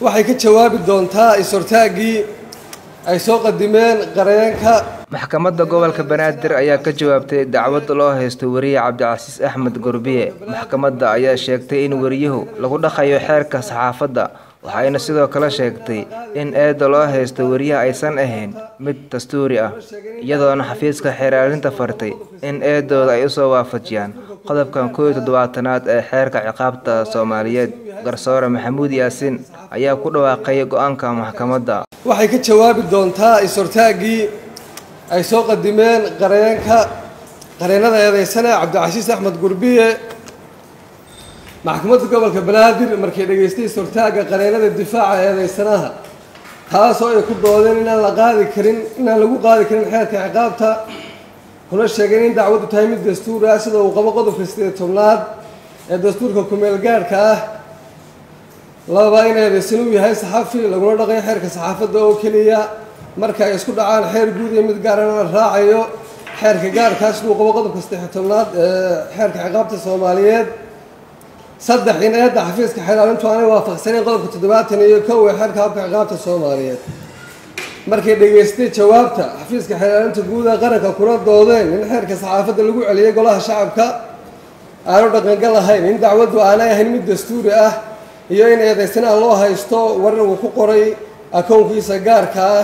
waxay ka jawaabi doontaa is-hortaaggii ay soo qadimeen qareenka maxkamadda gobolka banaadir ayaa ka jawaabtay dacwad loo haysto wariye cabdicasiis axmed gurbiye maxkamadda ayaa sheegtay in wariyuhu lagu dhaqayo xeerka saxaafadda waxayna sidoo kale sheegtay in eedda loo haysto wariyaha aysan ahayn mid dastuuri ah iyadoona xafiiska xeeraalinta fartay in eedooda ay usoo waafajiyaan qodobkan koow iyo toddobaatanaad ee xeerka ciqaabta soomaaliyeed garsoore maxamuud yaasiin ayaa ku dhawaaqay go-aanka maxkamadda waxay ka jawaabi doontaa is-hortaaggii ay soo qadimeen qareenka qareennada eedeysane cabdicasiis axmed gurbiye maxkamadda gobolka banaadir markay dhegaystay is-hortaagga qareennada difaaca eedeysanaha taasoo ay ku doodeen inaan la qaadi karin inaan lagu qaadi karin xeerka ciqaabta kuna sheegeen in dacwaddu tahay mid dastuur ah sida uu qabo qodobka sideed tobnaad ee dastuurka kumeel gaadhka ah lababa in eedeysan uu yahay saxafi laguna dhaqayo xeerka saxaafadda oo keliya marka ay isku dhacaan xeer guud iyo mid gaarana la raacayo xeerka gaarkaa siduu qabo qodobka saddex tobnaad ee xeerka ciqaabta soomaaliyeed saddex in eedda xafiiska xeeraalintu aanay waafaqsanayn qodobka toddobaatan iyo kow ee xeerka habka ciqaabta soomaaliyeed markay dhegaystay jawaabta xafiiska xeeraalinta guud ee qaranka kuna doodeen in xeerka saxaafadda lagu celiyay golaha shacabka aanu dhaqangal ahayn in dacwaddu aanay ahayn mid dastuuri ah iyo in eedeysanaha loo haysto warar uu ku qoray akownkiisa gaarka ah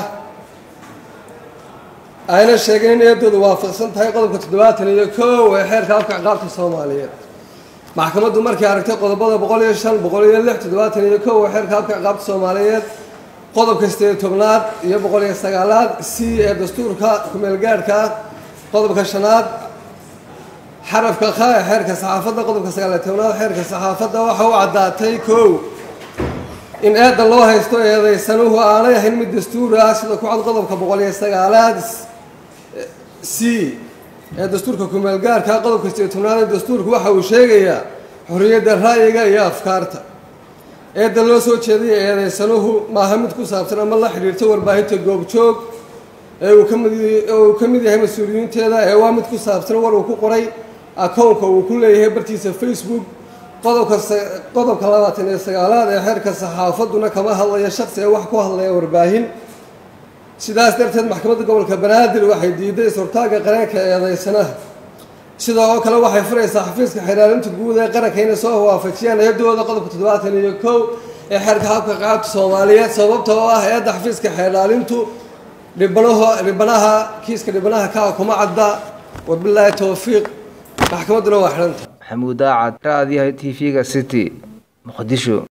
ayna sheegeen in eedoodu waafaqsan tahay qodobka toddobaatan iyo kow ee xeerka habka ciqaabta soomaaliyeed maxkamaddu markay aragtay qodobada boqol iyo shan boqol iyo lix toddobaatan iyo kow ee xeerka habka ciqaabta soomaaliyeed qodobka sideed tobnaad iyo boqol iyo sagaalaad c ee dastuurka kumeel gaadhka ah qodobka shanaad xarafka kha ee xeerka saxaafadda qodobka sagaaliyo tobnaad xeerka saxaafadda waxa u caddaatay kow in eedda loo haysto eedeysanuhu aanay ahayn mid dastuuri ah sida ku cad qodobka boqol iyo sagaalaad c ee dastuurka kumeel gaarka qodobka sideed tobnaad ee dastuurku waxa uu sheegayaa xorriyadda ra'yiga iyo afkaarta eedda loo soo jeedaya eedeysanuhu maaha mid ku saabsan ama la xidhiirta warbaahinta goobjoog ee uu kamid uu ka mid yahay mas-uuliyiinteeda ee waa mid ku saabsan war uu ku qoray akownka uu ku leeyahay bartiisa facebook qodobka qodobka labaatan iyo sagaalaad ee xeerka saxaafadduna kama hadlayo shaksi ee wax ku hadlaya warbaahin sidaas darteed maxkamadda gobolka banaadir waxay diiday is-hortaagga qareenka eedeysanaha sidoo oo kale waxay furaysaa xafiiska xeeraalinta guud ee qaranka inay soo waafajiyaan eedooda qodobka toddobaatan iyo kow ee xeerka habka qaabta soomaaliyeed sababta oo ah eedda xafiiska xeeraalintu dhibanaho dhibanaha kiiska dhibanaha kaa kuma cadda wabilaahi towfiiq maxkamadduna waa xidhanta maxamuud daacad raadiyaha t v-ga city muqdisho